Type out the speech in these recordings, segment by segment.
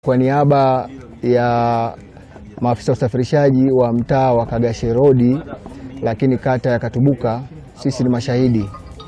Kwa niaba ya maafisa usafirishaji wa mtaa wa Kagashe Road, lakini kata ya Katubuka, sisi ni mashahidi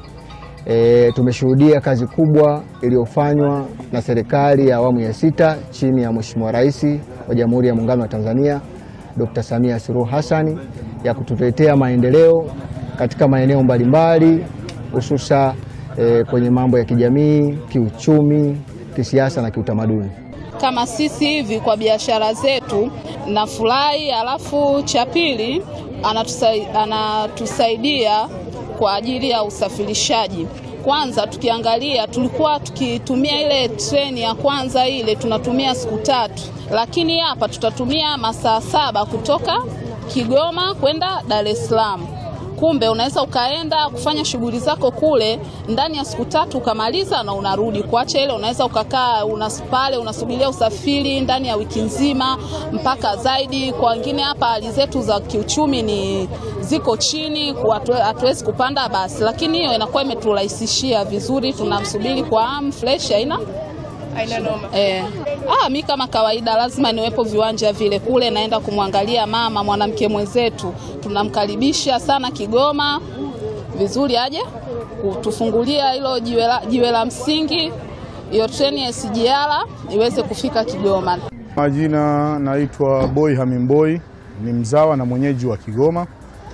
e, tumeshuhudia kazi kubwa iliyofanywa na serikali ya awamu ya sita chini ya Mheshimiwa Rais wa Jamhuri ya Muungano wa Tanzania Dr. Samia Suluhu Hassan ya kutuletea maendeleo katika maeneo mbalimbali hususa e, kwenye mambo ya kijamii, kiuchumi, kisiasa na kiutamaduni. Kama sisi hivi kwa biashara zetu nafurahi. Alafu cha pili anatusai, anatusaidia kwa ajili ya usafirishaji. Kwanza tukiangalia, tulikuwa tukitumia ile treni ya kwanza ile tunatumia siku tatu, lakini hapa tutatumia masaa saba kutoka Kigoma kwenda Dar es Salaam. Kumbe unaweza ukaenda kufanya shughuli zako kule ndani ya siku tatu ukamaliza na unarudi. Kuacha ile unaweza ukakaa unas, pale unasubiria usafiri ndani ya wiki nzima mpaka zaidi. Kwa wengine hapa hali zetu za kiuchumi ni ziko chini, hatuwezi kupanda basi, lakini hiyo inakuwa imeturahisishia vizuri. Tunamsubiri kwa hamu fresh, haina Haina noma. Eh. Ah, mi kama kawaida lazima niwepo viwanja vile kule, naenda kumwangalia mama mwanamke mwenzetu, tunamkaribisha sana Kigoma vizuri, aje kutufungulia hilo jiwe la, jiwe la msingi, hiyo treni ya SGR iweze kufika Kigoma. Majina naitwa Boy Hamimboi, ni mzawa na mwenyeji wa Kigoma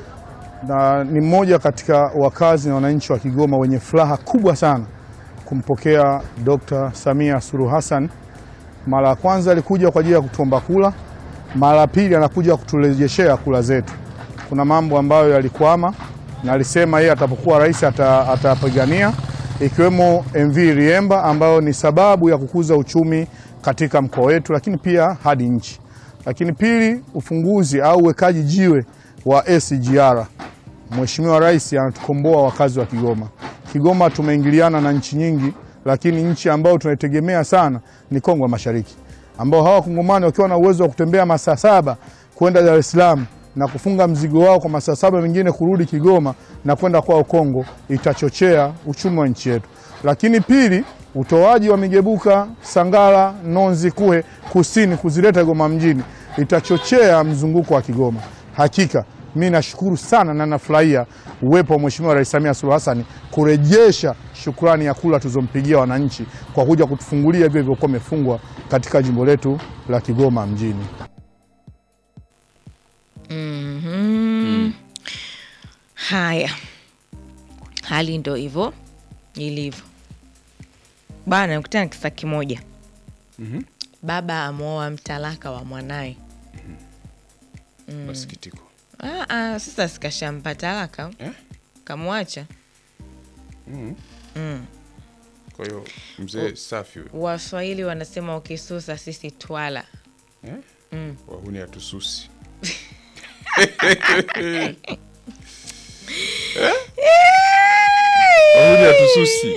na ni mmoja katika wakazi na wananchi wa Kigoma wenye furaha kubwa sana kumpokea Dr. Samia Suluhu Hassan. Mara ya kwanza alikuja kwa ajili ya kutuomba kula, mara ya pili anakuja kuturejeshea kula zetu. Kuna mambo ambayo yalikwama na alisema yeye atapokuwa rais atapigania, ikiwemo MV Liemba ambayo ni sababu ya kukuza uchumi katika mkoa wetu, lakini pia hadi nchi. Lakini pili, ufunguzi au uwekaji jiwe wa SGR. Mheshimiwa Rais anatukomboa wakazi wa Kigoma. Kigoma tumeingiliana na nchi nyingi, lakini nchi ambayo tunaitegemea sana ni Kongo ya Mashariki, ambao hawa Kongomani wakiwa na uwezo wa kutembea masaa saba kwenda Dar es Salaam na kufunga mzigo wao kwa masaa saba mengine kurudi Kigoma na kwenda kwao Kongo, itachochea uchumi wa nchi yetu. Lakini pili, utoaji wa migebuka Sangara, Nonzi, Kuhe kusini kuzileta Kigoma mjini itachochea mzunguko wa Kigoma. Hakika mi nashukuru sana na nafurahia uwepo wa Mheshimiwa Rais Samia Suluhu Hassan kurejesha shukrani ya kula tulizompigia wananchi kwa kuja kutufungulia vile vilivyokuwa vimefungwa katika jimbo letu la Kigoma mjini. mm -hmm. Haya, hali ndo hivyo ilivyo bana. Nikutana kisa kimoja mm -hmm. Baba amwoa mtalaka wa mwanaye mm. Masikitiko. Ah, ah, sasa sikashampa talaka eh? Kamwacha mm. mm. Kwa hiyo mzee safi. Waswahili wanasema ukisusa sisi twala eh? mm. Wahuni hatususi wahuni hatususi.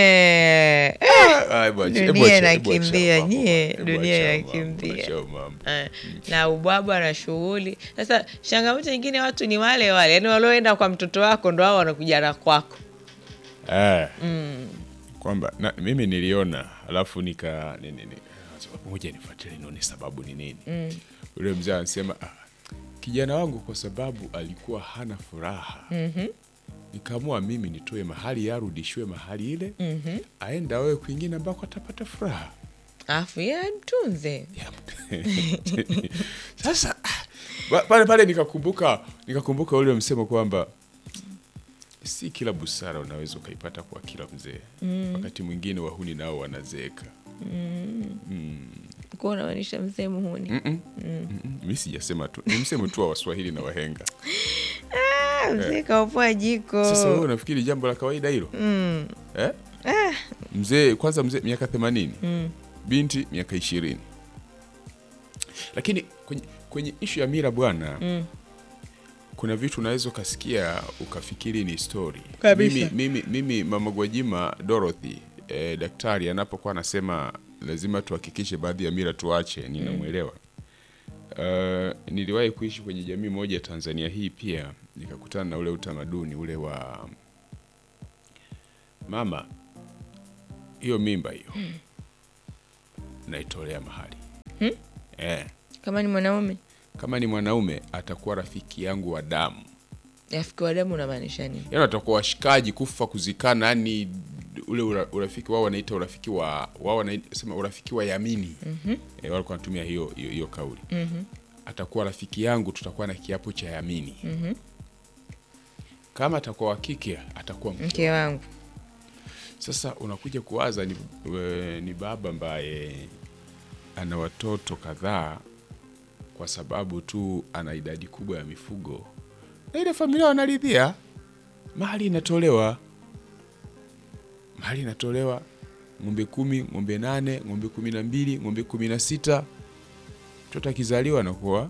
Dunia inakimbia nyie, dunia inakimbia na ubwabwa na shughuli. Sasa changamoto nyingine, watu ni wale wale, yaani walioenda kwa mtoto wako ndo hao wanakuja na kwako eh. mm. kwamba mimi niliona alafu nika moja nifuatilie nione sababu ni nini. mm. Ule mzee anasema ah, kijana wangu kwa sababu alikuwa hana furaha mm -hmm. Nikaamua mimi nitoe mahali yarudishiwe mahali ile mm -hmm. aenda awe kwingine ambako atapata furaha afu ye mtunze sasa pale pale nikakumbuka nikakumbuka ule msemo kwamba si kila busara unaweza ukaipata kwa kila mzee mm. Wakati mwingine wahuni nao wanazeeka mm. mm. Kuwa unamaanisha mzee muhuni? mm -mm. mm -mm. Mi sijasema tu, ni msemo tu wa Waswahili na wahenga ah, mzee eh. Kaopoa jiko. Sasa wewe unafikiri jambo la kawaida hilo mm. eh? ah. Mzee kwanza, mzee miaka themanini mm. binti miaka ishirini lakini kwenye, kwenye ishu ya mira bwana mm. kuna vitu unaweza ukasikia ukafikiri ni stori. Kabisa. Mimi, mimi, mimi mama Gwajima Dorothy eh, daktari anapokuwa anasema lazima tuhakikishe baadhi ya mira tuache, ninamwelewa. Uh, niliwahi kuishi kwenye jamii moja Tanzania hii pia nikakutana na ule utamaduni ule wa mama, hiyo mimba hiyo naitolea mahali eh. Kama ni mwanaume Kama ni mwanaume atakuwa rafiki yangu wa damu, rafiki wa damu unamaanisha nini? yaani watakuwa washikaji kufa kuzikana, yani ule ura, urafiki wao wanaita urafiki wa wao wanasema urafiki wa yamini mm-hmm. E, walikuwa wanatumia hiyo hiyo, hiyo kauli mm-hmm. Atakuwa rafiki yangu, tutakuwa na kiapo cha yamini mm-hmm. Kama atakuwa wa kike atakuwa mke Mke wangu Sasa unakuja kuwaza ni, we, ni baba ambaye ana watoto kadhaa kwa sababu tu ana idadi kubwa ya mifugo, na ile familia wanaridhia, mali inatolewa, mali inatolewa, ng'ombe kumi, ng'ombe nane, ng'ombe kumi na mbili, ng'ombe kumi na sita. Mtoto akizaliwa anakuwa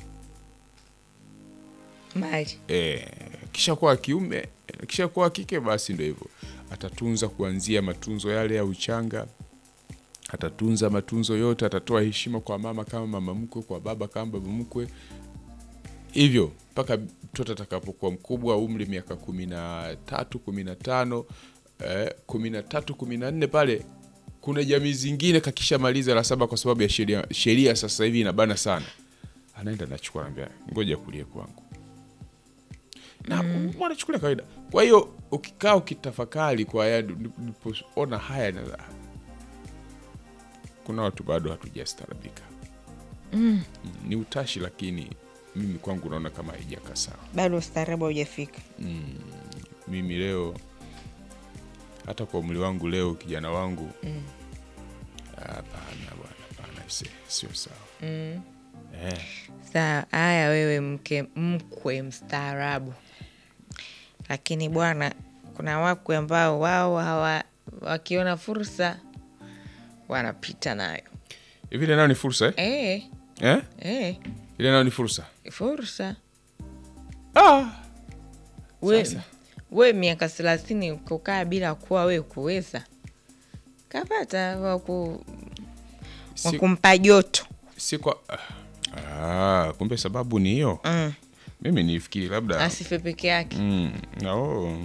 mali E, kisha kuwa kiume kisha kuwa kike, basi ndio hivyo, atatunza kuanzia matunzo yale ya uchanga, atatunza matunzo yote, atatoa heshima kwa mama kama mama mkwe, kwa baba kama baba mkwe, hivyo mpaka mtoto atakapokuwa mkubwa, umri miaka kumi na tatu kumi na tano eh, kumi na tatu kumi na nne pale kuna jamii zingine kakisha maliza la saba, kwa sababu ya sheria sheria sasa hivi inabana sana, anaenda nachukua, naambia ngoja kulie kwangu na mm. wanachukulia kawaida. Kwa hiyo ukikaa ukitafakari kwa haya, nilipoona haya na kuna watu bado hatujastaarabika mm. ni utashi, lakini mimi kwangu naona kama haijakaa sawa. bado ustaarabu haujafika. Mimi leo hata kwa umri wangu leo, kijana wangu hapana bwana, hapana, ise- sio sawa eh. Sawa, haya wewe mke mkwe mstaarabu, lakini bwana, kuna wakwe ambao wao hawa wakiona fursa wanapita nayo Hivi ile nayo ni fursa eh? eh, Eh? eh, Ile nayo ni fursa fursa ah. we, Sasa. we miaka thelathini kukaa bila kuwa we kuweza kapata waku, Si- wakumpa joto si kwa ah, kumbe sababu ni hiyo mm. mimi nifikiri labda asife peke yake mm, oh.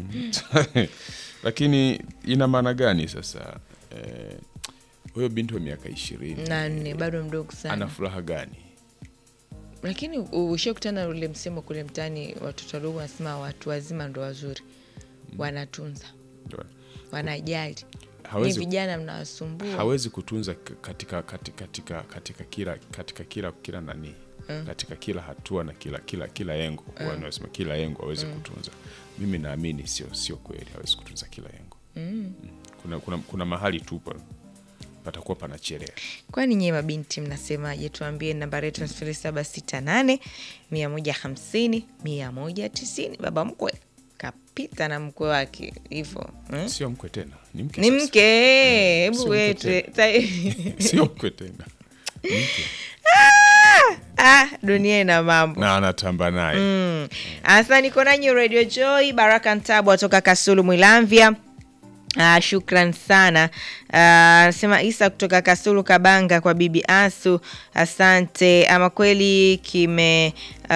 lakini ina maana gani sasa eh, huyo binti wa miaka ishirini na nne bado mdogo sana ana furaha gani lakini ushakutana na ule msemo kule mtaani, watoto wadogo wanasema watu wazima ndo wazuri, wanatunza, Ndio. wanajali. Ni hawezi, vijana mnawasumbua. hawezi kutunza k- katika, katika, katika, katika kila katika kila kila nani katika kila hatua na kila kila kila engo wanasema kila engo hawezi kutunza mimi naamini sio sio kweli hawezi kutunza kila engo mm. kuna, kuna, kuna mahali tu pa- patakuwa panachelea Kwani nyie mabinti mnasemaje? Tuambie, nambari yetu ni sifuri saba sita nane mia moja hamsini mia moja tisini. Baba mkwe kapita na mkwe wake hivo hmm? sio mkwe tena ni mke ni sasa. mke hebu sio mke wete ta- sio mkwe tena Ni mke. ah, dunia ina mambo na anatamba naye Mm. Asa niko nanyi Radio Joy Baraka Ntabu atoka Kasulu Mwilamvya. Uh, shukran sana anasema Isa kutoka Kasulu Kabanga kwa bibi Asu, asante. Ama kweli kime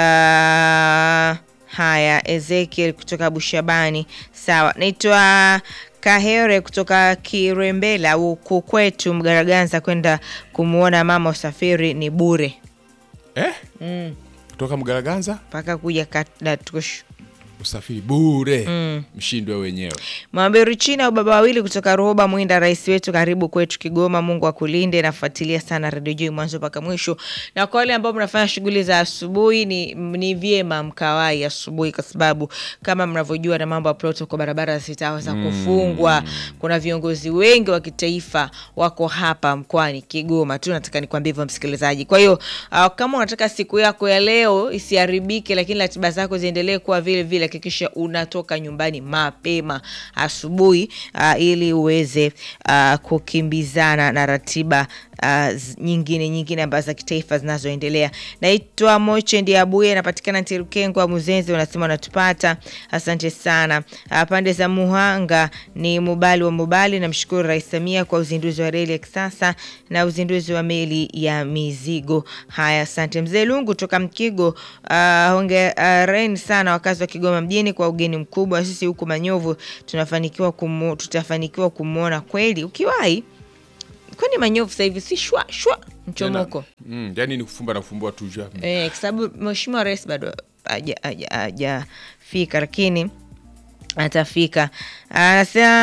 uh, haya. Ezekiel kutoka Bushabani, sawa. Naitwa Kahere kutoka Kirembela huku kwetu Mgaraganza, kwenda kumwona mama usafiri ni bure eh? kutoka Mgaraganza mpaka kuja Kadatushu. usafiri bure mshindwe wenyewe Mwamberi China ubaba wawili kutoka Roba Mwinda, rais wetu, karibu kwetu Kigoma. Mungu akulinde. Nafuatilia sana Radio Joy mwanzo mpaka mwisho, na kwa wale ambao mnafanya shughuli za asubuhi, ni, ni vyema mkawai asubuhi, kwa sababu kama mnavyojua na mambo ya protocol, barabara zitaweza kufungwa. Kuna viongozi wengi wa kitaifa wako hapa mkoani Kigoma tu, nataka nikwambie hivyo msikilizaji. Kwa hiyo uh, kama unataka siku yako ya leo isiharibike, lakini ratiba zako ziendelee kuwa vile vile, hakikisha unatoka nyumbani mapema asubuhi uh, ili uweze uh, kukimbizana na ratiba uh, z- nyingine nyingine ambazo za kitaifa zinazoendelea. Naitwa Moche Ndiabuye, napatikana Ntirukengwa Muzenzi, unasema unatupata, asante sana. Uh, pande za Muhanga ni Mubali wa Mubali, namshukuru Rais Samia kwa uzinduzi wa reli ya kisasa na uzinduzi wa meli ya mizigo. Haya, asante mzee Lungu toka Mkigo. Uh, hongereni sana wakazi wa Kigoma mjini kwa ugeni mkubwa. Sisi huku Manyovu tunafanikiwa kumu, tutafanikiwa kumwona kweli ukiwahi kwani manyovu sasa hivi si shwa shwa mchomoko Mm, yani ni kufumba na kufumbua tu jua. eh, kwa sababu mheshimiwa rais bado haja- haja- hajafika lakini atafika anasema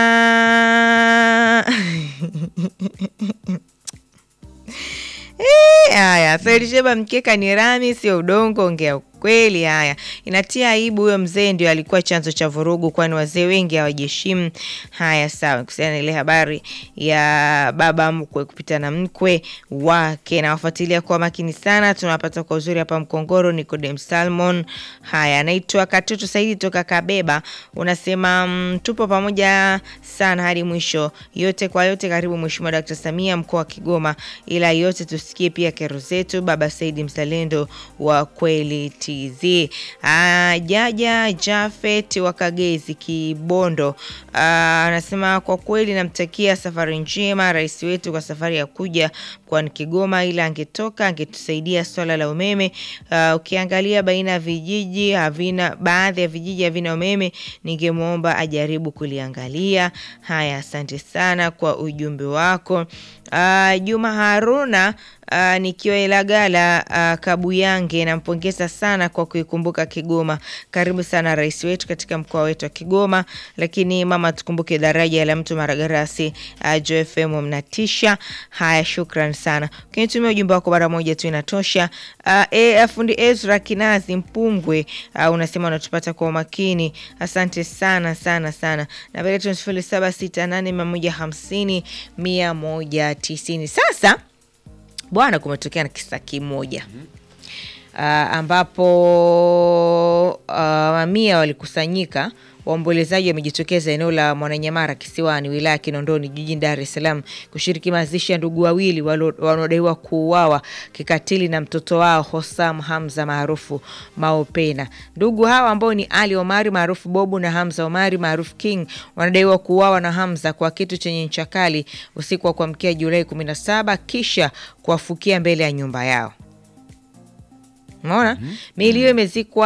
Eh, haya Saidisheba mkeka ni rami sio udongo ongea ukweli haya inatia aibu huyo mzee ndio alikuwa chanzo cha vurugu kwani wazee wengi hawajiheshimu haya sawa kuhusiana na ile habari ya baba mkwe kupita na mkwe wake nawafuatilia kwa makini sana tunawapata kwa uzuri hapa mkongoro Nicodem Salmon haya anaitwa katoto saidi toka kabeba unasema mm, tupo pamoja sana hadi mwisho yote kwa yote karibu mheshimiwa Dkt. Samia mkoa wa Kigoma ila yote tusikie pia kero zetu baba Saidi mzalendo wa kweli TZ Ah, Jaja Jafet wa Kagezi Kibondo Ah, anasema kwa kweli namtakia safari njema rais wetu kwa safari ya kuja mkoani Kigoma, ila angetoka angetusaidia swala la umeme. Ah, ukiangalia baina ya vijiji havina, baadhi ya vijiji havina umeme, ningemwomba ajaribu kuliangalia. Haya, asante sana kwa ujumbe wako. Ah, Juma Haruna Uh, nikiwa Ilagala uh, Kabuyange, nampongeza sana kwa kuikumbuka Kigoma. Karibu sana rais wetu katika mkoa wetu wa Kigoma. Lakini mama, tukumbuke daraja la mtu Maragarasi. Uh, JFM mnatisha. Haya, shukran sana. Ukinitumia ujumbe wako mara moja tu inatosha. Uh, e, fundi Ezra Kinazi Mpungwe uh, unasema unatupata kwa umakini. Asante sana sana sana. Na vile tu sifuri saba sita nane mia moja hamsini mia moja tisini. Sasa bwana, kumetokea na kisa kimoja uh, ambapo uh, mamia walikusanyika waombolezaji wamejitokeza eneo la Mwananyamara Kisiwani, wilaya ya Kinondoni, jijini Dar es Salaam kushiriki mazishi ya ndugu wawili walo- wanaodaiwa kuuawa kikatili na mtoto wao Hosam Hamza maarufu Maopena. Ndugu hawa ambao ni Ali Omari maarufu Bobu na Hamza Omari maarufu King wanadaiwa kuuawa na Hamza kwa kitu chenye ncha kali usiku wa kuamkia Julai 17 kisha kuwafukia mbele ya nyumba yao. Umeona? Miili hiyo imezikwa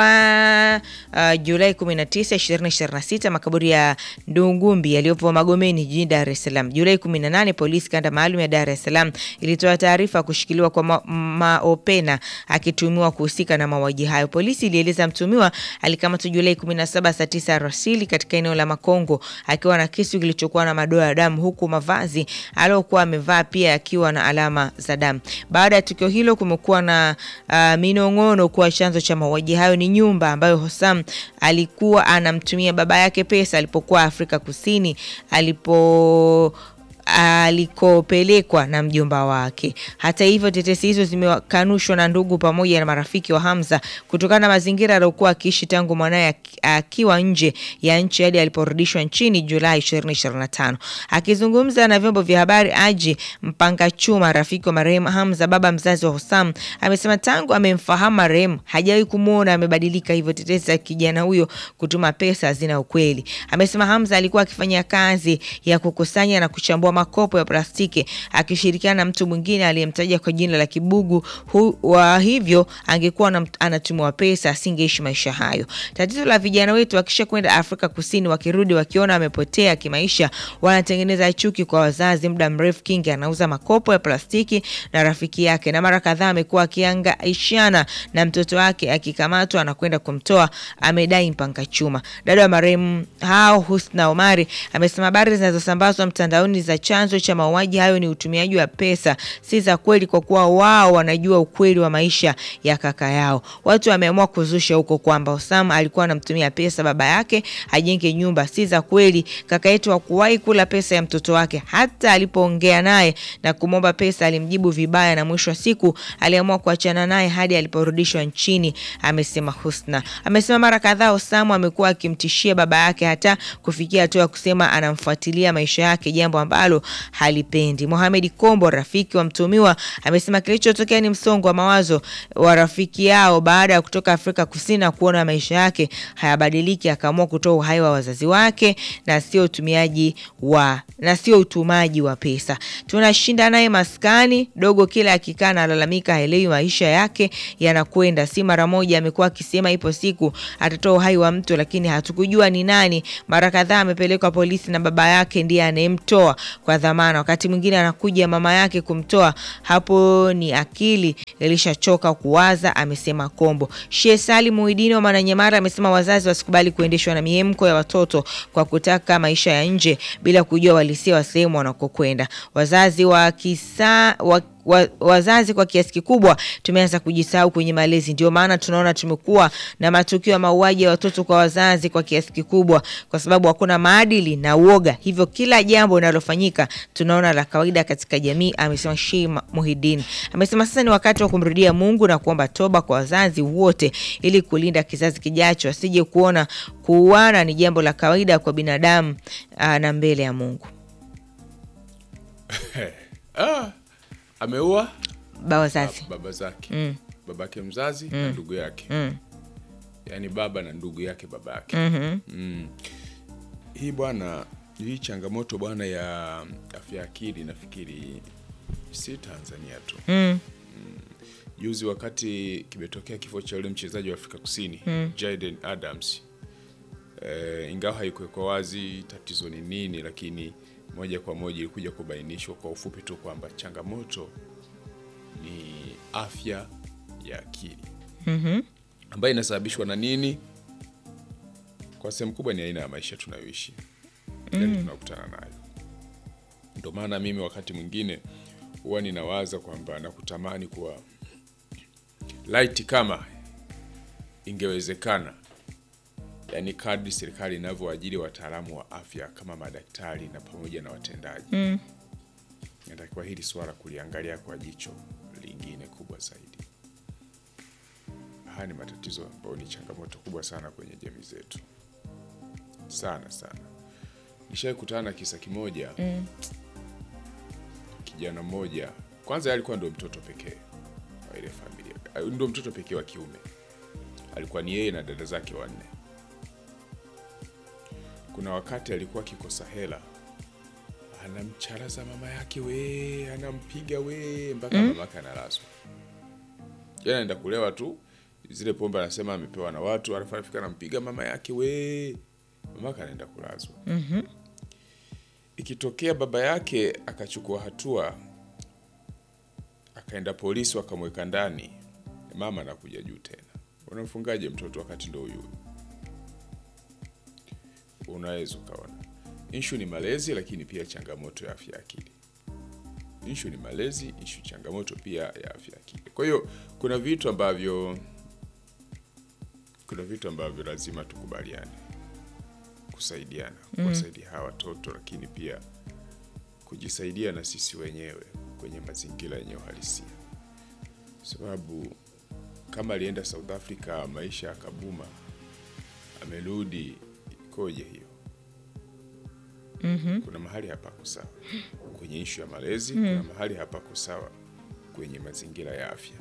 uh, Julai 19, 2026 makaburi ya Ndungumbi yaliyopo Magomeni jijini Dar es Salaam. Julai 18, polisi kanda maalum ya Dar es Salaam ilitoa taarifa ya kushikiliwa kwa Ma- Maopena akitumiwa kuhusika na mauaji hayo. Polisi ilieleza mtumiwa alikamatwa Julai 17 saa 9 alasiri katika eneo la Makongo akiwa na kisu kilichokuwa na madoa ya damu huku mavazi aliyokuwa amevaa pia yakiwa na alama za damu. Baada ya tukio hilo kumekuwa na uh, minong'ono kuwa chanzo cha mauaji hayo ni nyumba ambayo Hosam alikuwa anamtumia baba yake pesa alipokuwa Afrika Kusini alipo alikopelekwa na mjomba wake. Hata hivyo, tetesi hizo zimekanushwa na ndugu pamoja na marafiki wa Hamza kutokana na mazingira aliyokuwa akiishi tangu mwanaye aki- akiwa nje ya nchi hadi aliporudishwa nchini Julai 2025. Akizungumza na vyombo vya habari, Aji Mpanga Chuma, rafiki wa marehemu Hamza, baba mzazi wa Hosam, amesema tangu amemfahamu marehemu hajawahi kumwona amebadilika, hivyo tetesi za kijana huyo kutuma pesa zina ukweli. Amesema Hamza alikuwa akifanya kazi ya kukusanya na kuchambua makopo ya plastiki akishirikiana na mtu mwingine aliyemtaja kwa jina la Kibugu hu, wa hivyo angekuwa anam- anatumiwa pesa asingeishi maisha hayo. Tatizo la vijana wetu wakisha kwenda Afrika Kusini, wakirudi wakiona wamepotea kimaisha, wanatengeneza chuki kwa wazazi. Muda mrefu Kingi anauza makopo ya plastiki na rafiki yake, na mara kadhaa amekuwa akiangaishana na mtoto wake, akikamatwa anakwenda kumtoa, amedai Mpanga Chuma. Dada wa marehemu hao Husna Omari amesema habari zinazosambazwa mtandaoni za chanzo cha mauaji hayo ni utumiaji wa pesa si za kweli, kwa kuwa wao wanajua ukweli wa maisha ya kaka yao. Watu wameamua kuzusha huko kwamba Osama alikuwa anamtumia pesa baba yake ajenge nyumba. Si za kweli. Kaka yetu hakuwahi kula pesa ya mtoto wake. Hata alipoongea naye na kumwomba pesa alimjibu vibaya, na mwisho wa siku aliamua kuachana naye hadi aliporudishwa nchini, amesema Husna. Amesema mara kadhaa Osama amekuwa akimtishia baba yake hata kufikia hatua ya kusema anamfuatilia maisha yake, jambo ambalo halipendi. Mohamed Kombo, rafiki wa mtumiwa, amesema kilichotokea ni msongo wa mawazo wa rafiki yao baada ya kutoka Afrika Kusini na kuona maisha yake hayabadiliki, akaamua kutoa uhai wa wazazi wake na sio utumiaji wa na sio utumaji wa pesa. Tunashinda naye maskani dogo, kila akikaa analalamika haelewi maisha yake yanakwenda. Si mara moja amekuwa akisema ipo siku atatoa uhai wa mtu, lakini hatukujua ni nani. Mara kadhaa amepelekwa polisi na baba yake ndiye anayemtoa. kwa dhamana. Wakati mwingine anakuja mama yake kumtoa, hapo ni akili ilishachoka kuwaza, amesema Kombo. Sheikh Salim Muhidini wa Mwananyamara amesema wazazi wasikubali kuendeshwa na miemko ya watoto kwa kutaka maisha ya nje bila kujua walisia wa sehemu wanakokwenda. Wazazi wa kisa wa wa, wazazi kwa kiasi kikubwa tumeanza kujisahau kwenye malezi. Ndio maana tunaona tumekuwa na matukio ya mauaji ya watoto kwa wazazi kwa kiasi kikubwa, kwa sababu hakuna maadili na uoga, hivyo kila jambo linalofanyika tunaona la kawaida katika jamii, amesema Sheikh Muhidin. Amesema sasa ni wakati wa kumrudia Mungu na kuomba toba kwa wazazi wote, ili kulinda kizazi kijacho asije kuona kuuana ni jambo la kawaida kwa binadamu aa, na mbele ya Mungu. ah, ameua Ba wazazi baba zake Mm. babake mzazi na ndugu yake Mm. yaani baba na ndugu yake baba yake Mhm. mm. hii bwana hii changamoto bwana ya afya ya akili nafikiri si tanzania tu Mm. juzi wakati kimetokea kifo cha yule mchezaji wa afrika kusini mm. jaden adams e, ingawa haikuwekwa wazi tatizo ni nini lakini moja kwa moja ilikuja kubainishwa kwa ufupi tu kwamba changamoto ni afya ya akili Mhm. ambayo inasababishwa na nini kwa sehemu kubwa ni aina ya maisha tunayoishi yani tunakutana nayo ndio maana mimi wakati mwingine huwa ninawaza kwamba nakutamani kuwa laiti kama ingewezekana yani kadri serikali inavyoajiri wataalamu wa afya kama madaktari na pamoja na watendaji Mm. inatakiwa hili swala kuliangalia kwa jicho lingine kubwa zaidi haya ni matatizo ambayo ni changamoto kubwa sana kwenye jamii zetu sana sana nishawai kutana na kisa kimoja Mm. kijana mmoja kwanza yeye alikuwa ndo mtoto pekee wa ile familia Ah, ndo mtoto pekee wa kiume alikuwa ni yeye na dada zake wanne kuna wakati alikuwa akikosa hela anamcharaza mama yake we anampiga we mpaka mm. mamake analazwa yeye anaenda kulewa tu zile pombe anasema amepewa na watu alafu anafika anampiga mama yake we mamake anaenda kulazwa Mhm. ikitokea baba yake akachukua hatua akaenda polisi wakamweka ndani mama anakuja juu tena unamfungaje mtoto wakati ndo huyu unaweza ukaona ishu ni malezi lakini pia changamoto ya afya ya akili ishu ni malezi ishu changamoto pia ya afya ya akili kwa hiyo kuna vitu ambavyo kuna vitu ambavyo lazima tukubaliane kusaidiana kuwasaidia hawa watoto lakini pia kujisaidia na sisi wenyewe kwenye mazingira yenye uhalisia sababu kama alienda south africa maisha akabuma amerudi ikoje hiyo Mhm. kuna mahali hapako sawa kwenye ishu ya malezi kuna mahali hapako sawa kwenye mazingira ya afya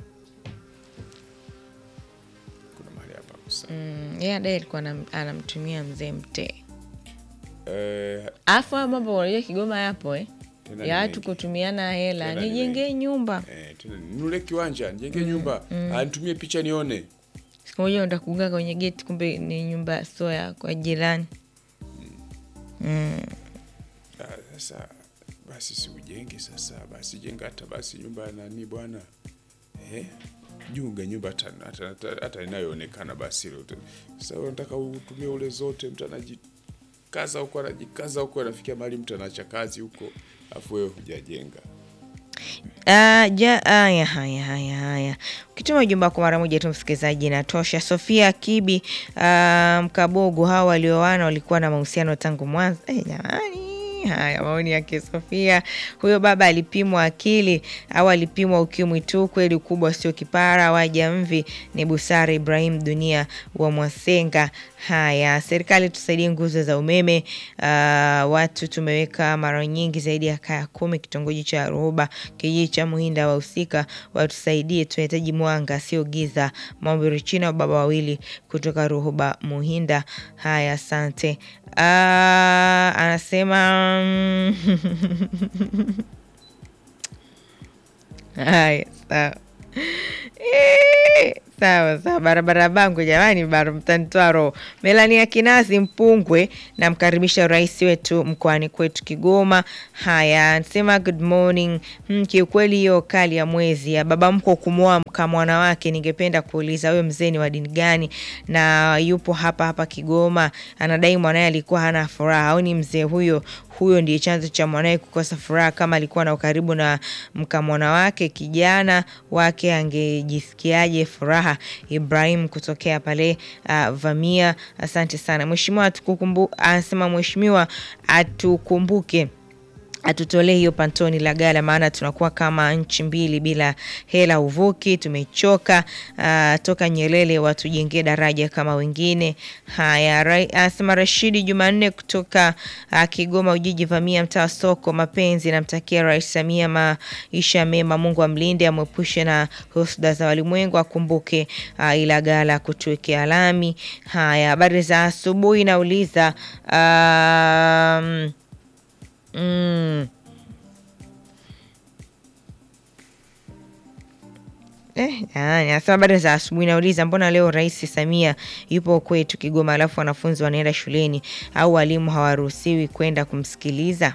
kuna mahali hapako sawa Mm, yeye adaye alikuwa anam- anamtumia mzee mtee Eh, alafu hayo mambo unajua Kigoma yapo eh? Tena ni ya watu mengi. kutumiana hela, Tena ni nijengee nyumba. eh, tena ninunue kiwanja nijenge nyumba Ah, nitumie picha nione Siku moja unaenda kugonga kwenye geti, kumbe ni nyumba sio ya kwa jirani. Mm. Ah, sasa basi si ujenge sasa basi jenga hata basi nyumba ya nani bwana eh? junga nyumba hata, hata, hata, hata inayoonekana basi ile uta- sasa wewe unataka utumie ule zote mtu anajikaza huko anajikaza huko anafikia mahali mtu anaacha kazi huko afu wewe hujajenga Ah, ja, haya haya haya haya, ukituma ujumbe wako mara moja tu msikilizaji, inatosha. Sofia Kibi ah, Mkabogo, hawa walioana walikuwa na mahusiano tangu mwanzo. Eh, jamani Haya, maoni yake Sofia. Huyo baba alipimwa akili au alipimwa ukimwi tu? Kweli ukubwa sio kipara. Waja mvi ni busara. Ibrahim Dunia wa Mwasenga. Haya, serikali tusaidie nguzo za umeme. Ah, watu tumeweka mara nyingi zaidi ya kaya kumi kitongoji cha Ruhuba, kijiji cha Muhinda. Wahusika watusaidie, tunahitaji mwanga sio giza. Maombi Richina, baba wawili kutoka Ruhuba Muhinda. Haya, asante. Ah, anasema haya sawa. Eh, Sawa sawa, barabara bangu jamani, baro mtanitoa roho. Melania Kinasi Mpungwe, namkaribisha rais wetu mkoani kwetu Kigoma. Haya, anasema good morning. Hmm, kiukweli hiyo kali ya mwezi ya baba mko kumwoa mka mwana wake, ningependa kuuliza wewe mzee ni wa dini gani na yupo hapa hapa Kigoma, anadai mwanaye alikuwa hana furaha au ni mzee huyo huyo ndiye chanzo cha mwanaye kukosa furaha. Kama alikuwa na ukaribu na mkamwana wake kijana wake angejisikiaje furaha? Ibrahim kutokea pale uh, Vamia, asante sana mheshimiwa. Atukukumbu anasema mheshimiwa atukumbuke atutolee hiyo pantoni la gala, maana tunakuwa kama nchi mbili bila hela uvuki. Tumechoka. Uh, toka Nyerere watujengee daraja kama wengine. Haya, anasema Rashidi Jumanne kutoka uh, Kigoma Ujiji Vamia, mtaa wa soko mapenzi. Namtakia Rais Samia maisha mema, Mungu amlinde amwepushe na husuda za walimwengu, akumbuke uh, ila gala kutuwekea lami. Haya, habari za asubuhi, nauliza um, Mm. Eh, anasema habari za asubuhi. Nauliza, mbona leo Rais Samia yupo kwetu Kigoma, alafu wanafunzi wanaenda shuleni au walimu hawaruhusiwi kwenda kumsikiliza?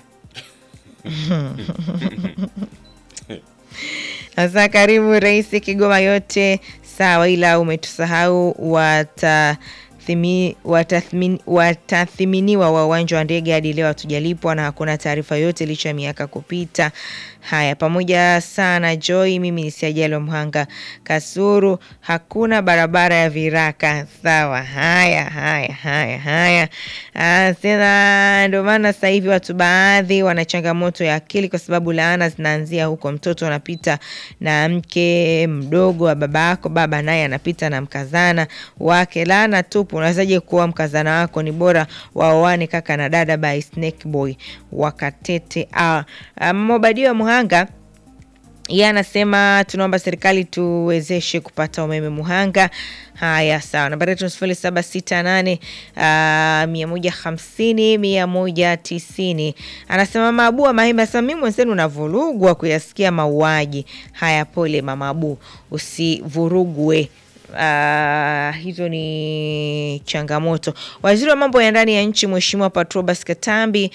Sasa karibu Rais Kigoma, yote sawa, ila umetusahau wata watathiminiwa wa uwanja wa ndege hadi leo hatujalipwa na hakuna taarifa yote licha ya miaka kupita. Haya, pamoja sana Joy, mimi ni Siajali wa Mhanga Kasuru, hakuna barabara ya viraka. Sawa, haya haya haya haya. Tena ndio maana sasa hivi watu baadhi wana changamoto ya akili, kwa sababu laana zinaanzia huko. Mtoto anapita na mke mdogo wa baba yako, baba naye anapita na mkazana wake, laana tupu. Unawezaje kuwa mkazana wako? Ni bora waoane kaka na dada by Snake Boy wakatete. Ah, Mobadio Muhanga yeye anasema tunaomba serikali tuwezeshe kupata umeme Muhanga. Haya, sawa. Nambari yetu sifuri saba sita nane mia moja hamsini mia moja tisini. Anasema Mama Abu wa Mahembe, anasema mimi mwenzenu unavurugwa kuyasikia mauaji haya. Pole Mama Abu, usivurugwe. Uh, hizo ni changamoto. Waziri wa mambo ya ndani ya nchi Mheshimiwa Patrobas Katambi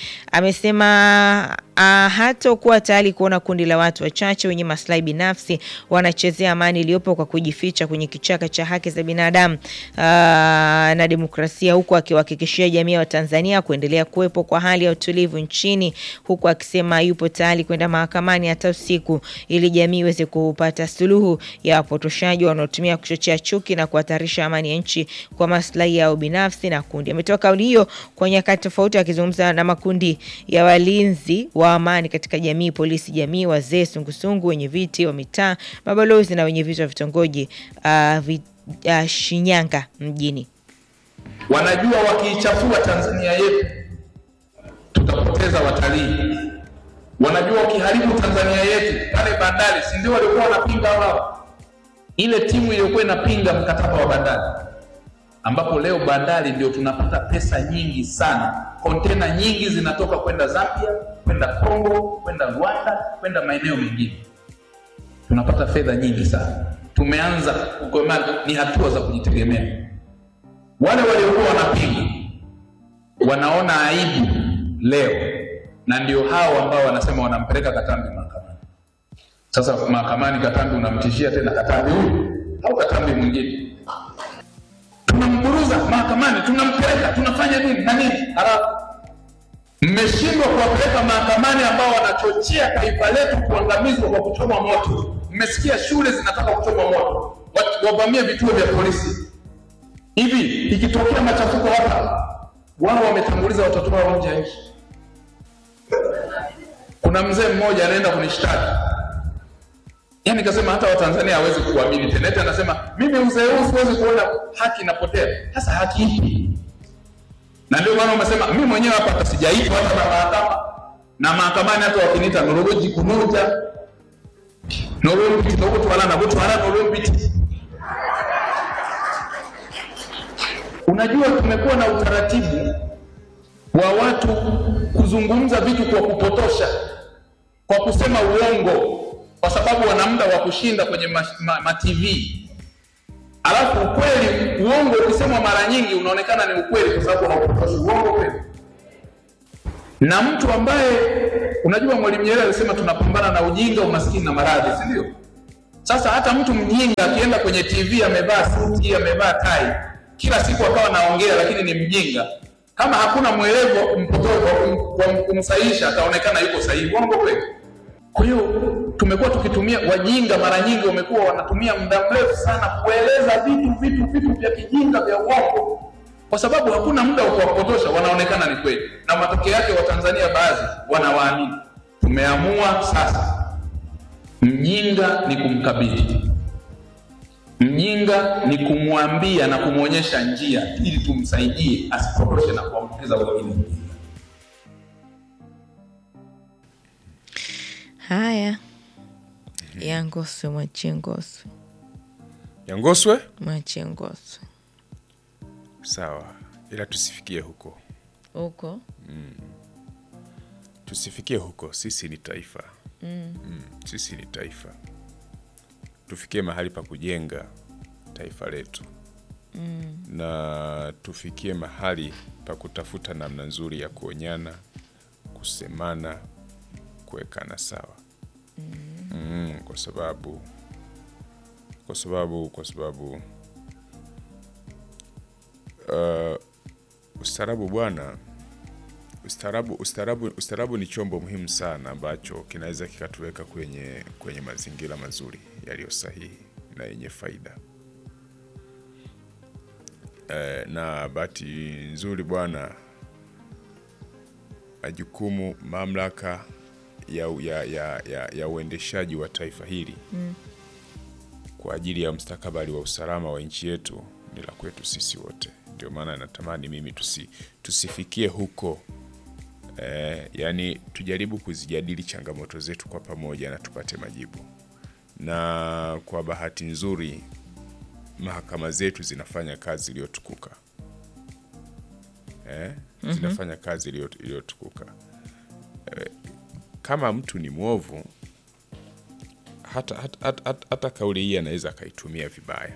amesema uh, hatakuwa tayari kuona kundi la watu wachache wenye maslahi binafsi wanachezea amani iliyopo kwa kujificha kwenye kichaka cha haki za binadamu uh, na demokrasia, huku akiwahakikishia jamii ya Watanzania kuendelea kuwepo kwa hali ya utulivu nchini, huku akisema yupo tayari kwenda mahakamani hata usiku ili jamii iweze kupata suluhu ya wapotoshaji wanaotumia kuchochea chuki na kuhatarisha amani ya nchi kwa maslahi yao binafsi na kundi. Ametoa kauli hiyo kwa nyakati tofauti, akizungumza na makundi ya walinzi wa amani katika jamii, polisi jamii, wazee, sungusungu, wenye viti wa mitaa, mabalozi na wenye viti wa vitongoji uh, vit, uh, Shinyanga mjini. Wanajua wakiichafua Tanzania yetu tutapoteza watalii. Wanajua wakiharibu Tanzania yetu pale bandari, si ndio walikuwa wanapinga wao ile timu iliyokuwa inapinga mkataba wa bandari, ambapo leo bandari ndio tunapata pesa nyingi sana. Kontena nyingi zinatoka kwenda Zambia, kwenda Kongo, kwenda Rwanda, kwenda maeneo mengine, tunapata fedha nyingi sana. Tumeanza kukomaa, ni hatua za kujitegemea. Wale waliokuwa wanapinga wanaona aibu leo, na ndio hao ambao wanasema wanampeleka Katambi mahakamani. Sasa mahakamani, Katambi unamtishia tena Katambi huyu au Katambi mwingine, tunamburuza mahakamani, tunampeleka, tunafanya nini na nini, halafu mmeshindwa kuwapeleka mahakamani ambao wanachochea taifa letu kuangamizwa kwa kuchoma moto. Mmesikia shule zinataka kuchoma moto, wavamie vituo vya polisi. Hivi ikitokea machafuko hapa, wao wametanguliza watoto wao nje ya nchi. Kuna mzee mmoja anaenda kunishtaki Yaani kasema hata Watanzania hawezi kuamini tena. Eti anasema mimi uzee huu siwezi kuona haki inapotea. Sasa haki ipi? Na ndio maana umesema mimi mwenyewe hapa hata sijaitwa hata na mahakama. Na mahakamani hata wakiniita norogoji kunoja. Norompiti ndogo twala na botu hala norompiti. Unajua tumekuwa na utaratibu wa watu kuzungumza vitu kwa kupotosha, kwa kusema uongo kwa sababu wana muda wa kushinda kwenye ma, ma, ma TV. alafu ukweli, uongo ukisemwa mara nyingi unaonekana ni ukweli kwa sababu haupotoshi. Uongo kweli. Na mtu ambaye unajua, Mwalimu Nyerere alisema tunapambana na ujinga, umaskini na maradhi, si ndio? Sasa hata mtu mjinga akienda kwenye TV amevaa suti, amevaa tai, kila siku akawa naongea, lakini ni mjinga, kama hakuna mwelevo mpotovu wa kumsahihisha, ataonekana yuko sahihi. Uongo kweli? Kwa hiyo tumekuwa tukitumia, wajinga mara nyingi wamekuwa wanatumia muda mrefu sana kueleza vitu vitu vitu vya kijinga vya uongo, kwa sababu hakuna muda wa kuwapotosha, wanaonekana ni kweli, na matokeo yake Watanzania baadhi wanawaamini. Tumeamua sasa Mjinga ni kumkabidhi, mjinga ni kumwambia na kumwonyesha njia ili tumsaidie asipotoshe na kuambukiza wengine. Haya, Yangoswe mwachie Ngoswe, Yangoswe mwachie Ngoswe sawa, ila tusifikie huko, huko. tusifikie huko. Sisi ni taifa mm. Sisi ni taifa, tufikie mahali pa kujenga taifa letu mm. na tufikie mahali pa kutafuta namna nzuri ya kuonyana, kusemana, kuwekana sawa mm. Mm, kwa sababu kwa sababu kwa sababu uh, ustaarabu bwana ustaarabu ustaarabu ustaarabu ni chombo muhimu sana ambacho kinaweza kikatuweka kwenye kwenye mazingira mazuri yaliyo sahihi na yenye faida. E, na bahati nzuri bwana, majukumu mamlaka ya, ya, ya, ya, ya uendeshaji wa taifa hili mm. kwa ajili ya mustakabali wa usalama wa nchi yetu ni la kwetu sisi wote. Ndio maana natamani mimi tusi, tusifikie huko eh, yani tujaribu kuzijadili changamoto zetu kwa pamoja na tupate majibu. Na kwa bahati nzuri mahakama zetu zinafanya kazi iliyotukuka eh, zinafanya kazi iliyo- iliyotukuka eh, kama mtu ni mwovu hata, hata, hata, hata, hata kauli hii anaweza akaitumia vibaya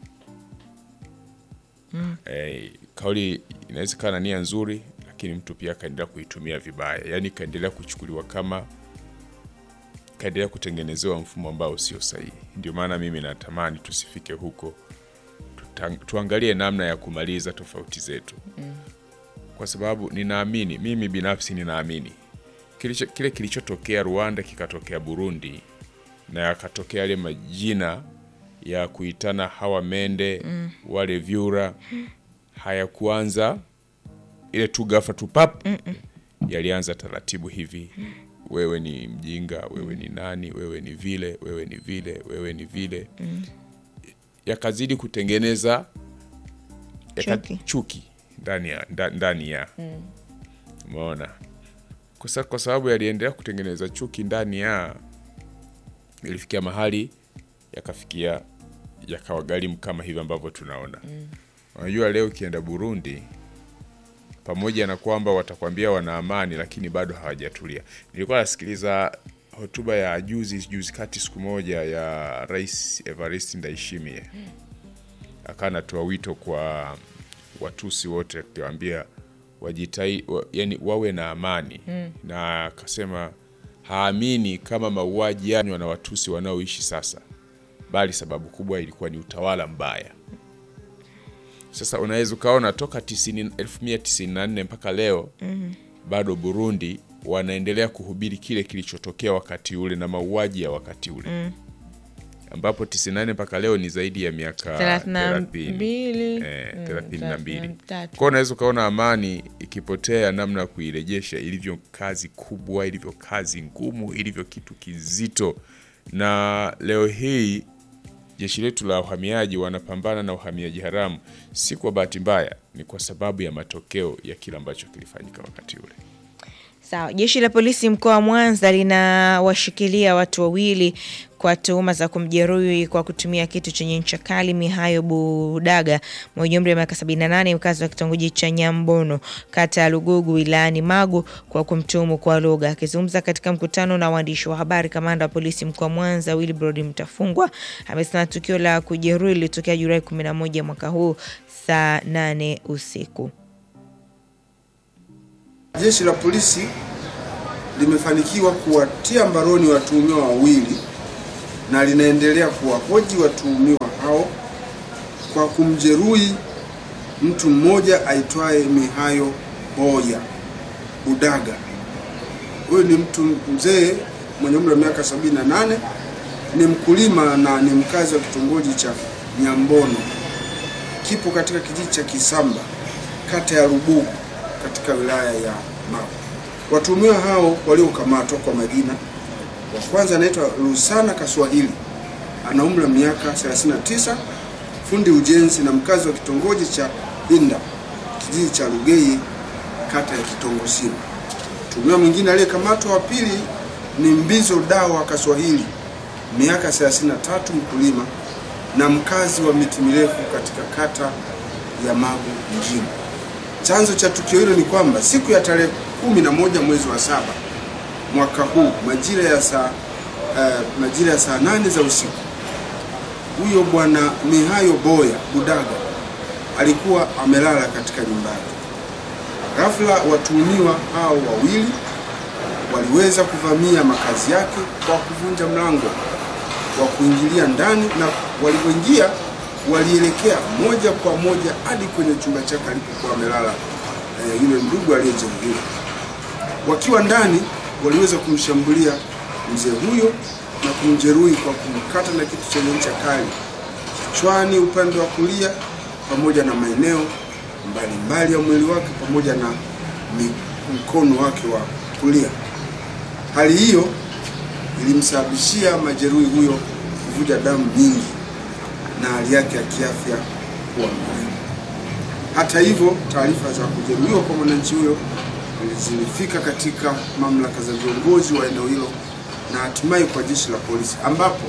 eh, kauli inaweza ikawa na nia nzuri lakini mtu pia akaendelea kuitumia vibaya, yaani ikaendelea kuchukuliwa kama kaendelea kutengenezewa mfumo ambao sio sahihi. Ndio maana mimi natamani tusifike huko, Tuta, tuangalie namna ya kumaliza tofauti zetu kwa sababu ninaamini mimi binafsi ninaamini kilicho, kile kilichotokea Rwanda kikatokea Burundi na yakatokea yale majina ya kuitana hawa mende wale vyura hayakuanza ile tu ghafla tu pap, yalianza taratibu hivi. Wewe ni mjinga, wewe ni nani, wewe ni vile, wewe ni vile, wewe ni vile, yakazidi kutengeneza yaka- Chuki. chuki ndani ya nda- ndani ya umeona, kwa sa- kwa sababu yaliendelea kutengeneza chuki ndani ya, ilifikia mahali yakafikia yakawagharimu kama hivi ambavyo tunaona. Unajua, leo ukienda Burundi pamoja na kwamba watakwambia wana amani, lakini bado hawajatulia. Nilikuwa nasikiliza hotuba ya juzi juzi kati siku moja ya Rais Evariste Ndayishimiye, akawa anatoa wito kwa Watusi wote akiwaambia wajitai, wa, yani wawe na amani na akasema haamini kama mauaji yanywa na Watusi wanaoishi sasa, bali sababu kubwa ilikuwa ni utawala mbaya. Sasa unaweza ukaona toka 90 1994 mpaka leo bado Burundi wanaendelea kuhubiri kile kilichotokea wakati ule na mauaji ya wakati ule ambapo 98 mpaka leo ni zaidi ya miaka thelathini na 30. mbili Eh, mm, thelathini na mbili. thelathini na tatu. Kwa unaweza ukaona amani ikipotea, namna ya kuirejesha ilivyo kazi kubwa, ilivyo kazi ngumu, ilivyo kitu kizito. Na leo hii jeshi letu la uhamiaji wanapambana na uhamiaji haramu, si kwa bahati mbaya, ni kwa sababu ya matokeo ya kile ambacho kilifanyika wakati ule. Sawa. Jeshi la polisi mkoa wa Mwanza linawashikilia watu wawili kwa tuhuma za kumjeruhi kwa kutumia kitu chenye ncha kali Mihayo Budaga mwenye umri wa miaka 78 mkazi wa kitongoji cha Nyambono kata ya Lugugu wilayani Magu kwa kumtuhumu kwa lugha. Akizungumza katika mkutano na waandishi wa habari, kamanda wa polisi mkoa wa Mwanza Wilbrod Mtafungwa amesema tukio la kujeruhi lilitokea Julai 11 mwaka huu saa 8 usiku. Jeshi la polisi limefanikiwa kuwatia mbaroni watuhumiwa wawili na linaendelea kuwahoji watuhumiwa hao kwa kumjeruhi mtu mmoja aitwaye Mihayo Boya Budaga. Huyu ni mtu mzee mwenye umri wa miaka 78, ni mkulima na ni mkazi wa kitongoji cha Nyambono, kipo katika kijiji cha Kisamba, kata ya Rubugu katika wilaya ya Magu. Watuhumiwa hao waliokamatwa kwa majina, wa kwanza anaitwa Lusana Kaswahili, ana umri wa miaka 39, fundi ujenzi na mkazi wa kitongoji cha Inda, kijiji cha Lugeye, kata ya Kitongosini. Mtuhumiwa mwingine aliyekamatwa wa pili ni Mbizo Dawa Kaswahili, miaka 33, mkulima na mkazi wa miti mirefu katika kata ya Magu mjini. Chanzo cha tukio hilo ni kwamba siku ya tarehe kumi na moja mwezi wa saba mwaka huu majira ya saa uh, majira ya saa nane za usiku, huyo bwana Mihayo Boya Budaga alikuwa amelala katika nyumba yake. Ghafla watuhumiwa hao wawili waliweza kuvamia makazi yake kwa kuvunja mlango wa kuingilia ndani, na walivyoingia walielekea moja kwa moja hadi kwenye chumba chake alipokuwa amelala e, yule ndugu aliyejeruhiwa. Wakiwa ndani, waliweza kumshambulia mzee huyo na kumjeruhi kwa kumkata na kitu chenye ncha kali kichwani upande wa kulia, pamoja na maeneo mbalimbali ya mwili wake pamoja na mi- mkono wake wa kulia. Hali hiyo ilimsababishia majeruhi huyo kuvuja damu nyingi na hali yake ya kiafya kuwa mbaya. Hata hivyo, taarifa za kujeruhiwa kwa mwananchi huyo zilifika katika mamlaka za viongozi wa eneo hilo na hatimaye kwa jeshi la polisi, ambapo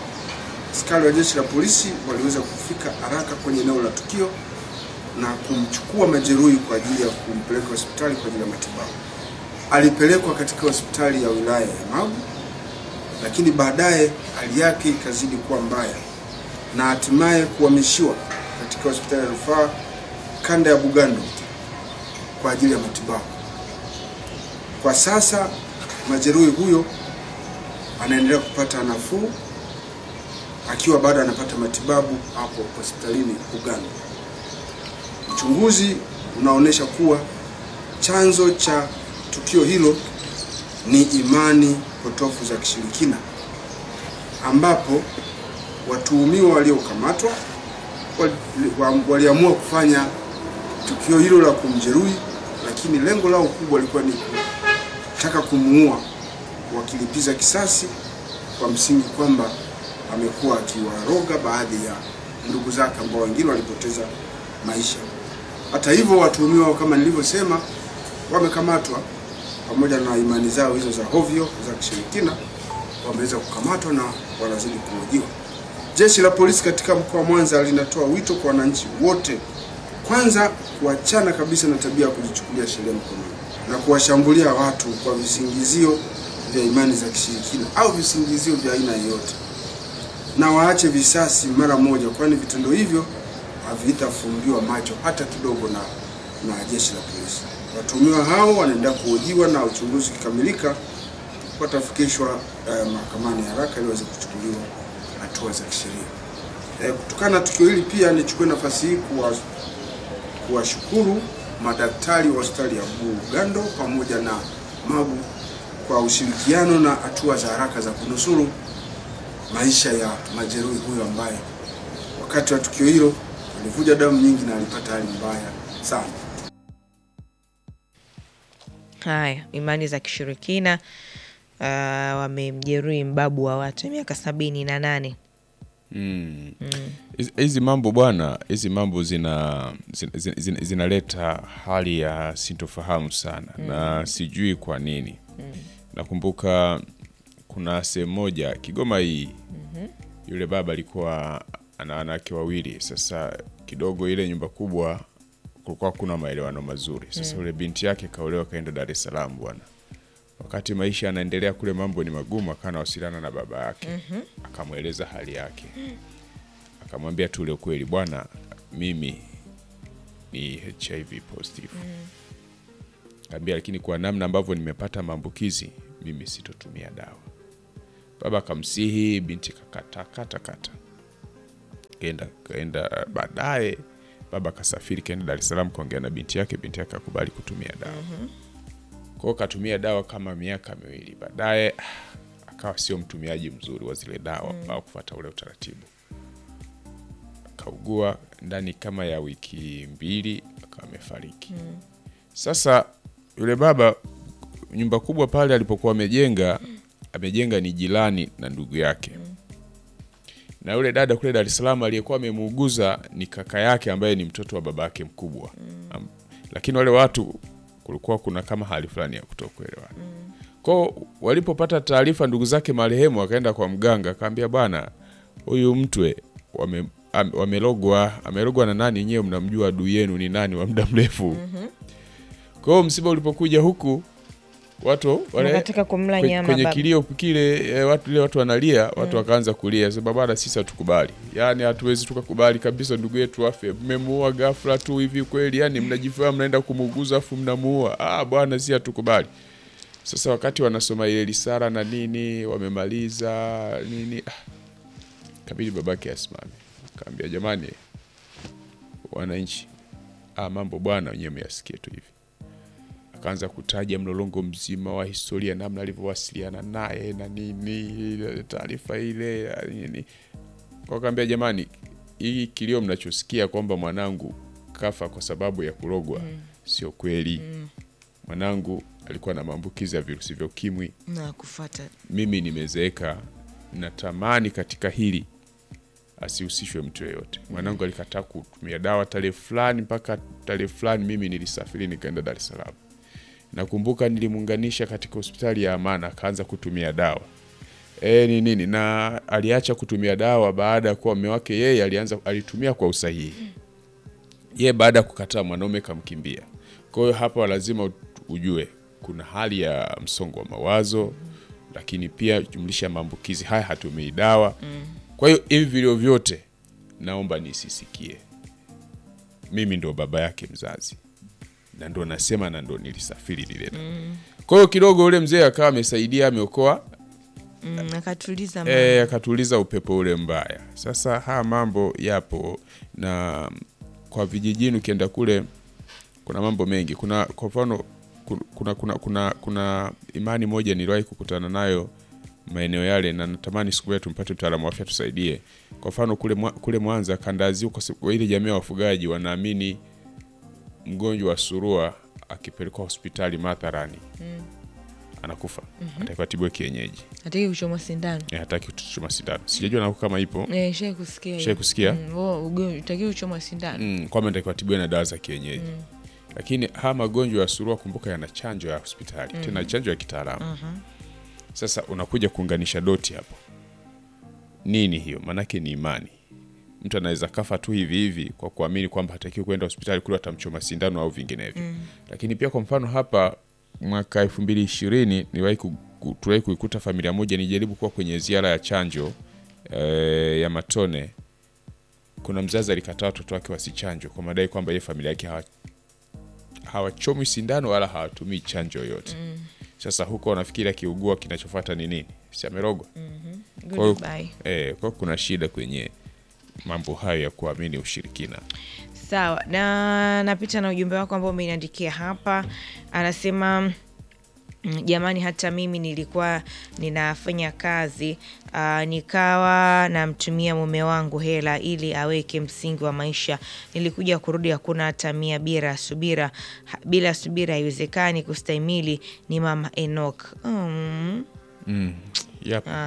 askari wa jeshi la polisi waliweza kufika haraka kwenye eneo la tukio na kumchukua majeruhi kwa ajili ya kumpeleka hospitali kwa ajili ya matibabu. Alipelekwa katika hospitali ya wilaya ya Magu, lakini baadaye hali yake ikazidi kuwa mbaya na hatimaye kuhamishiwa katika hospitali ya rufaa kanda ya Bugando kwa ajili ya matibabu. Kwa sasa majeruhi huyo anaendelea kupata nafuu akiwa bado anapata matibabu hapo hospitalini Bugando. Uchunguzi unaonyesha kuwa chanzo cha tukio hilo ni imani potofu za kishirikina ambapo watuhumiwa waliokamatwa wali- wa- waliamua kufanya tukio hilo la kumjeruhi, lakini lengo lao kubwa lilikuwa ni kutaka kumuua, wakilipiza kisasi kwa msingi kwamba amekuwa akiwaroga baadhi ya ndugu zake ambao wengine walipoteza maisha. Hata hivyo, watuhumiwa kama nilivyosema, wamekamatwa pamoja na imani zao hizo za hovyo za kishirikina, wameweza kukamatwa na wanazidi kuhojiwa. Jeshi la polisi katika mkoa wa Mwanza linatoa wito kwa wananchi wote, kwanza kuachana kabisa na tabia ya kujichukulia sheria mkononi na kuwashambulia watu kwa visingizio vya imani za kishirikina au visingizio vya aina yoyote, na waache visasi mara moja, kwani vitendo hivyo havitafumbiwa macho hata kidogo na, na jeshi la polisi. Watuhumiwa hao wanaendelea kuhojiwa na uchunguzi ukikamilika watafikishwa eh, mahakamani haraka ili waweze kuchukuliwa hatua za kisheria. Eh, kutokana na tukio hili pia nichukue nafasi hii kuwa kuwashukuru madaktari wa hospitali ya Bugando pamoja na Magu kwa ushirikiano na hatua za haraka za kunusuru maisha ya majeruhi huyo ambaye wakati wa tukio hilo alivuja damu nyingi na alipata hali mbaya sana. Haya, imani za kishirikina uh, wamemjeruhi mbabu wa watu miaka sabini na nane Mm. Hizi- hizi mambo bwana hizi mambo zina zina- zina- zina- zinaleta hali ya sintofahamu sana na sijui kwa nini nakumbuka kuna sehemu moja kigoma hii yule baba alikuwa ana wanawake wawili sasa kidogo ile nyumba kubwa kulikuwa kuna maelewano mazuri sasa yule binti yake kaolewa kaenda dar es salaam bwana wakati maisha yanaendelea kule mambo ni magumu akawa anawasiliana na baba yake akamweleza hali yake akamwambia tu ule ukweli bwana mimi ni hiv positive kaambia lakini kwa namna ambavyo nimepata maambukizi mimi sitotumia dawa baba akamsihi binti kakata kata kata kaenda kaenda baadaye baba akasafiri kaenda dar es salaam kaongea na binti yake binti yake akakubali kutumia dawa kwao katumia dawa kama miaka miwili baadaye ah, akawa sio mtumiaji mzuri wa zile dawa au kufuata ule utaratibu akaugua ndani kama ya wiki mbili akawa amefariki sasa yule baba nyumba kubwa pale alipokuwa amejenga amejenga ni jirani na ndugu yake na yule dada kule Dar es Salaam aliyekuwa amemuuguza ni kaka yake ambaye ni mtoto wa baba yake mkubwa Am, lakini wale watu kulikuwa kuna kama hali fulani ya kutokuelewana kwao walipopata taarifa ndugu zake marehemu wakaenda kwa mganga akaambia bwana huyu mtwe wame am- wamelogwa amelogwa na nani nyewe mnamjua adui yenu ni nani wa muda mrefu kwa hiyo msiba ulipokuja huku watu wale Wakataka kumla kwe- nyama kwenye baba. kilio kile eh, watu ile watu wanalia watu wakaanza kulia sema bana sisi hatukubali yaani hatuwezi tukakubali kabisa ndugu yetu afe mmemuua ghafla tu hivi kweli yani mnajifaa mnaenda kumuuguza afu mnamuua ah bwana si hatukubali sasa wakati wanasoma ile risala na nini wamemaliza nini ah, kabidi babake asimame kaambia jamani wananchi ah, mambo bwana wenyewe myasikie tu hivi akaanza kutaja mlolongo mzima wa historia namna alivyowasiliana naye na nini ile taarifa ile ya nini wakaambia jamani hii kilio mnachosikia kwamba mwanangu kafa kwa sababu ya kurogwa sio kweli mwanangu alikuwa na maambukizi ya virusi vya ukimwi na kufata mimi nimezeeka natamani katika hili asihusishwe mtu yeyote mwanangu alikataa kutumia dawa tarehe fulani mpaka tarehe fulani mimi nilisafiri nikaenda dar es salaam nakumbuka nilimuunganisha katika hospitali ya amana akaanza kutumia dawa e, ni nini na aliacha kutumia dawa baada ya kuwa mume wake yeye alianza alitumia kwa usahihi ye baada ya kukataa mwanaume kamkimbia kwa hiyo hapa lazima ut- ujue kuna hali ya msongo wa mawazo lakini pia jumlisha maambukizi haya hatumii dawa kwa hiyo hivi vilio vyote naomba nisisikie mimi ndo baba yake mzazi na ndo nasema na ndo nilisafiri lile kwa hiyo kidogo ule mzee akawa amesaidia ameokoa mm, akatuliza e, akatuliza upepo ule mbaya. Sasa haya mambo yapo, na kwa vijijini ukienda kule kuna mambo mengi. Kuna kwa mfano ku- kuna, kuna, kuna, kuna imani moja niliwahi kukutana nayo maeneo yale, na natamani siku moja tumpate mtaalamu wa afya tusaidie. Kwa mfano kule, Mwa- kule Mwanza kandazi huko, si- ile jamii ya wafugaji wanaamini mgonjwa wa surua akipelekwa hospitali matharani anakufa, atakiwa atibiwe kienyeji hataki kuchomwa sindano Eh, hataki kutuchoma sindano. Sijajua nako kama ipo Eh, shai kusikia hiyo. Shai kusikia? Mm, wo, ugonjwa utaki kuchomwa sindano mm, kwamba natakiwa atibiwe na dawa za kienyeji lakini haya magonjwa ya surua kumbuka yana chanjo ya hospitali tena chanjo ya kitaalamu sasa unakuja kuunganisha doti hapo nini hiyo maanake ni imani mtu anaweza kafa tu hivi hivi kwa kuamini kwamba hatakiwi kwenda hospitali kule atamchoma sindano au vinginevyo lakini pia kwa mfano hapa mwaka elfu mbili ishirini niwahi ku- ku- tuliwahi kuikuta familia moja nijaribu kuwa kwenye ziara ya chanjo eh, ya matone kuna mzazi alikataa watoto wake wasichanjwe kwa madai kwamba ye familia yake hawa hawachomwi sindano wala hawatumii chanjo yoyote sasa huko wanafikiri akiugua kinachofuata ni nini si amerogwa Kwa hiyo- Goodbye. eh, kwa hiyo kuna shida kwenye mambo hayo ya kuamini ushirikina sawa na napita na ujumbe wako ambao umeniandikia hapa anasema "Mm, jamani hata mimi nilikuwa ninafanya kazi uh, nikawa namtumia mume wangu hela ili aweke msingi wa maisha nilikuja kurudi hakuna hata mia bila subira Ha- bila subira haiwezekani kustahimili ni mama enok mm. mm. yep. ah.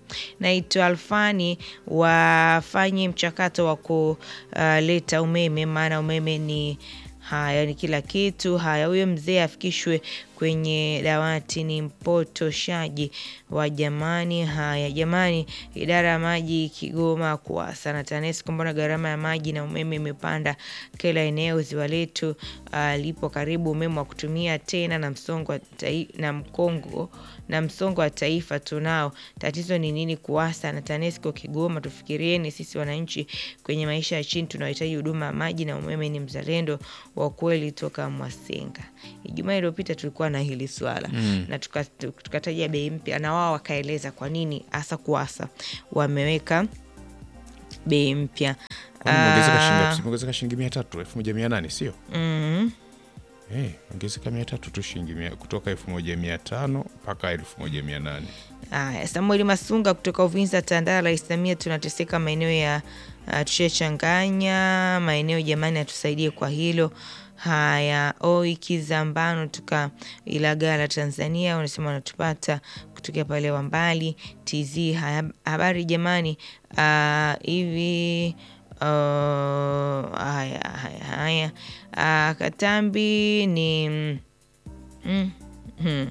naitwa Alfani, wafanye mchakato wa kuleta umeme, maana umeme ni haya ni kila kitu. Haya, huyo mzee afikishwe kwenye dawati, ni mpotoshaji wa jamani. Haya jamani, idara ya maji Kigoma kuasa na TANESCO, mbona gharama ya maji na umeme imepanda kila eneo? Ziwa letu uh, lipo karibu, umeme wa kutumia tena na msongo wa tai, na mkongo na msongo wa taifa tunao. Tatizo ni nini? Kuasa na TANESCO Kigoma, tufikirieni sisi wananchi kwenye maisha ya chini tunaohitaji huduma ya maji na umeme. Ni mzalendo wa kweli toka Mwasenga. Ijumaa iliyopita tulikuwa na hili swala mm. na tukataja tuka bei mpya, na wao wakaeleza kwa nini hasa kuasa wameweka bei mpya ongezeka shilingi mia tatu elfu moja mia nane sio? mm. Hey, ongezeka mia tatu tu shilingi mia kutoka elfu moja mia tano mpaka elfu moja mia nane Aya, Samueli Masunga kutoka Uvinza Tandala Islamia, tunateseka maeneo ya uh, tushachanganya maeneo jamani, atusaidie kwa hilo. Haya, oi Kizambano tuka Ilagala Tanzania, unasema wanatupata kutokea pale Wambali TZ. Haya, habari jamani, hivi uh, uh, haya haya haya uh, Katambi ni mm, mm.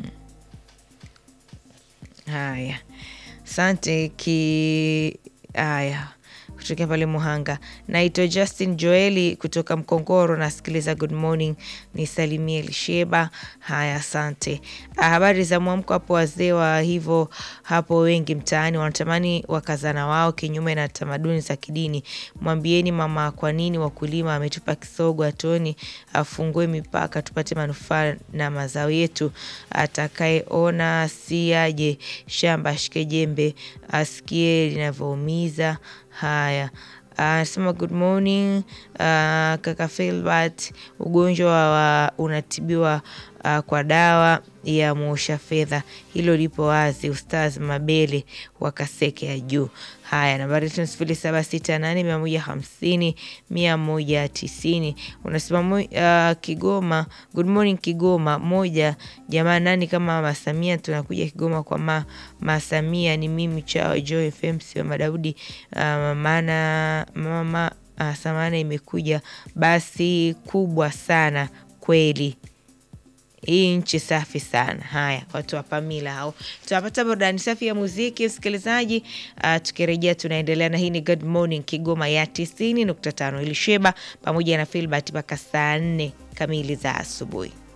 Haya, asante ki haya kutokea pale Muhanga. Naitwa Justin Joeli kutoka Mkongoro, nasikiliza Good Morning, nisalimie Lisheba. Haya, asante. Habari za mwamko hapo. Wazee wa hivyo hapo wengi mtaani wanatamani wakazana wao kinyume na tamaduni za kidini. Mwambieni mama, kwa nini wakulima ametupa kisogo atoni, afungue mipaka tupate manufaa na mazao yetu. Atakayeona si aje shamba ashike jembe, asikie linavyoumiza. Haya, anasema uh, good morning uh, kaka Filbert, ugonjwa wa unatibiwa uh, kwa dawa ya muosha fedha, hilo lipo wazi. Ustaz Mabele wa Kaseke ya juu. Haya, nambari yetu sifuri saba sita nane mia moja hamsini mia moja tisini. Unasema uh, Kigoma, good morning Kigoma moja. Jamani, nani kama Mama Samia? Tunakuja Kigoma kwa ma, Mama Samia. Ni mimi chao Joy FM sio Madaudi. Uh, maana mama uh, samana imekuja basi kubwa sana kweli hii nchi safi sana. Haya, watu wa Pamila hao, tunapata burudani safi ya muziki msikilizaji. Uh, tukirejea tunaendelea na hii ni Good Morning Kigoma ya tisini nukta tano Ilisheba pamoja na Filbert mpaka saa nne kamili za asubuhi.